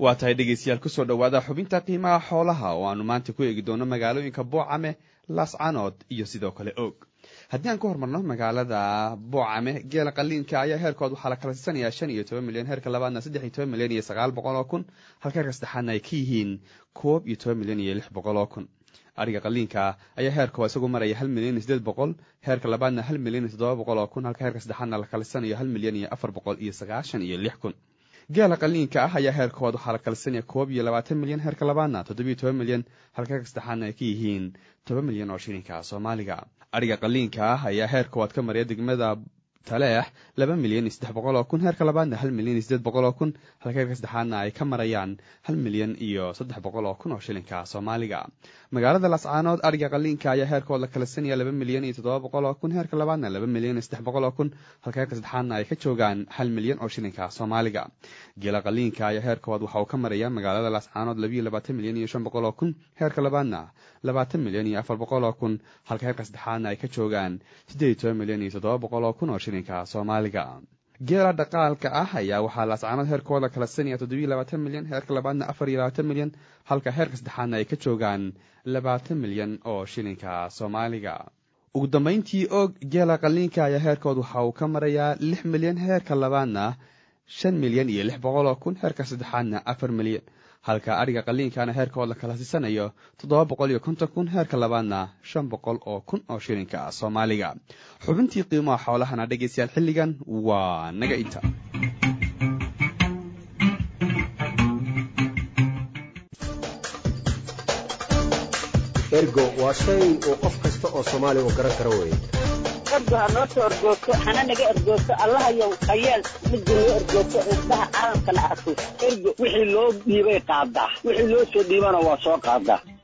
waa tahay dhegeystayaal kusoo dhowaada xubinta qiimaha xoolaha oo aanu maanta ku eegi doono magaalooyinka boocame laascanood iyo sidoo kale og haddii aan ku hormarno magaalada boocame geela qaliinka ayaa heerkood waxaa la kala siisanayaa shan iyo toban milyan heerka labaadna saddex iyo toban milyan iyo sagaal boqol oo kun halka heerka saddexaadna ay ka yihiin koob iyo toban milyan iyo lix boqol oo kun ariga qaliinka ayaa heerkoo isagu maraya hal milyan iyo sideed boqol heerka labaadna hal milyan iyo toddoba boqol oo kun halka heerka saddexaadna la kalisanayo hal milyan iyo afar boqol iyo sagaashan iyo lix kun geela qaliinka ah ayaa heerkood waxaa la kalisanaya koob iyo labaatan milyan heerka labaadna toddobiyo toban milyan halka heerka saddexaadna ay ka yihiin toban milyan oo shilinka soomaaliga ariga qaliinka ah ayaa heerkood ka maraya degmada taleex laba milyan iyo saddex boqol oo kun heerka labaadna hal milyan iyo sideed boqol oo kun halka heerka saddexaadna ay ka marayaan hal milyan iyo saddex boqol oo kun oo shilinka soomaaliga magaalada lascaanood ariga qaliinka ayaa heerkood la kalasanaya laba milyan iyo toddoba boqol oo kun heerka labaadna laba milyan iyo saddex boqol oo kun halka heerka saddexaadna ay ka joogaan hal milyan oo shilinka soomaaliga geela qaliinka ayaa heerkood waxa uu ka maraya magaalada lascaanood labiyo labaatan milyan iyo shan boqol oo kun heerka labaadna labaatan milyan iyo afar boqol oo kun halka heerka saddexaadna ay ka joogaan siddeed iyo toban milyan iyo toddoba boqol oo kun oo shilinka soomaaliga geela dhaqaalka ah ayaa waxaa laascaanood heerkooda kala sanaya toddobiyo labaatan milyan heerka labaadna afar iyo labaatan milyan halka heerka saddexaadna ay ka joogaan labaatan milyan oo shilinka soomaaliga ugu dambayntii og geela qaliinka ayaa heerkood waxa uu ka marayaa lix milyan heerka labaadna shan milyan iyo lix boqol oo kun heerka saddexaadna afar milyan halka adhiga qaliinkana heerkood la kala siisanayo toddoba boqol iyo konton kun heerka labaadna shan boqol oo kun oo shilinka soomaaliga xubintii qiimaha xoolahana dhegaystayaal xilligan waa naga inta ergo waa shay uu qof kasta oo soomaaliya uu garan karo weye ergo ha noo soo ergoogto hana naga ergoogto allahayow hayeel midda noo ergoogto indhaha caalamkana arko ergo wixii loo dhiibay qaadaa wixii loo soo dhiibana waa soo qaadaa